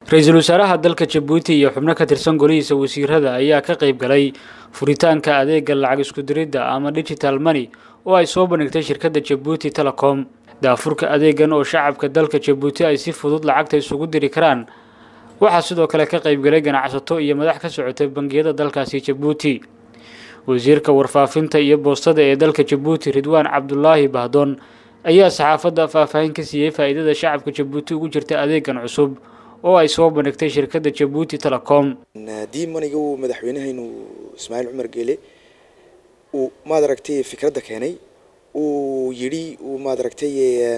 ra-iisul wasaaraha dalka jabuuti iyo xubno ka tirsan golihiisa wasiirada ayaa ka qayb galay furitaanka adeega lacag isku diridda ama digital money oo ay soo bandhigtay shirkadda jabuuti telecom daafurka adeegan oo shacabka dalka jabuuti ay si fudud lacagta isugu diri karaan waxaa sidoo kale ka qayb galay ganacsato iyo madax ka socotay bangiyada dalkaasi jabuuti wasiirka warfaafinta iyo boostada ee dalka jabuuti ridwaan cabdulaahi bahdoon ayaa saxaafadda faahfaahin ka siiyey faa'iidada shacabka jabuuti ugu jirta adeegan cusub oo ay soo bandhigtay shirkadda jabuuti telecom dii maniga uu madaxweynahaynu ismaaciil cumar geele uu maad aragtay fikradda keenay uu yidhi uu maad aragtay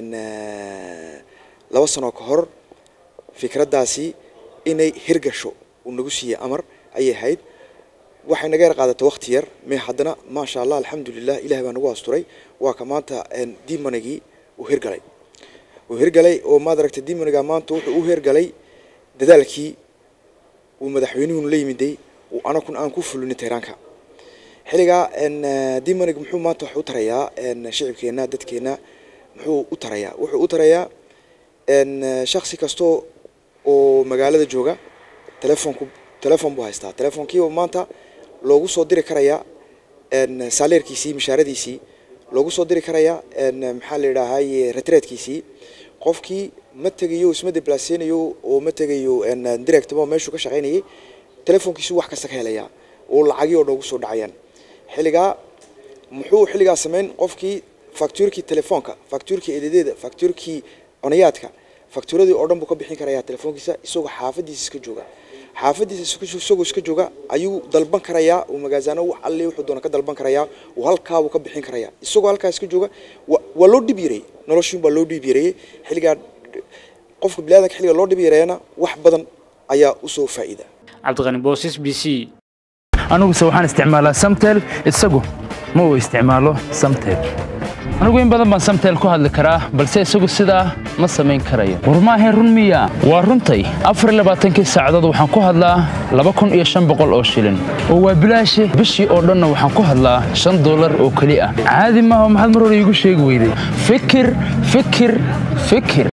laba sano ka hor fikraddaasi inay hirgasho uu nagu siiyey amar ayay ahayd waxay naga yar qaadatay wakti yar me haddana maasha allah alxamdulilah ilahay baa nagu asturay waa ka maanta dimanigii uu hirgalay uu hirgalay oo maad aragtay dimaniga maanta wuxuu u hirgalay dadaalkii uu madaxweynuhunu la yimiday uu anakun aan ku fulinin tayraanka xilligaa dimanig muxuu maanta wax u tarayaa shicibkeena dadkeena muxuu u tarayaa wuxuu u tarayaa shaksi kastoo oo magaalada jooga telefonku telefon buu haystaa telefonkiiba maanta loogu soo diri karayaa saaleerkiisii mishaaradiisii loogu soo diri karayaa maxaa la yidhaahay retreedkiisii qofkii ma tegayo isma deblaaseynayo oo ma tegayo directba meeshuu ka shaqaynayay telefonkiisu wax kasta ka helayaa oo lacagii oo dhan ugu soo dhacayaan xilligaa muxuu xilligaa sameyn qofkii factuurkii telefoonka factuurkii ededeeda factuurkii onayaadka factuuradii oo dhan buu ka bixin karayaa telefoonkiisa isagoo xaafadiisa iska jooga xaafadiisa isagoo iska jooga ayuu dalban karayaa uu magaazano wax alle wuxuu doona ka dalban karayaa uu halkaabuu ka bixin karayaa isagoo halkaa iska jooga waa loo dhib yareeyey noloshiin baa loo dhib yareeyey xilligaa qofka biniadanka xilliga loo dhib yareeyana wax badan ayaa usoo faa'iida cabdiqani boosis b c aniguse waxaan isticmaalaa samtel isagu ma uu isticmaalo samtel anigu in badan baan samtel ku hadli karaa balse isagu sidaa ma samayn karayo war maahayn run miya waa runtay afarlabaatankii saacadood waxaan ku hadlaa laba kun iyo shan boqol oo shilin oo waa bilaashe bishii oo dhanna waxaan ku hadlaa shan dollar oo keli ah caadi maaha maxaad mar hore iigu sheegi weyday fikir fikir fikir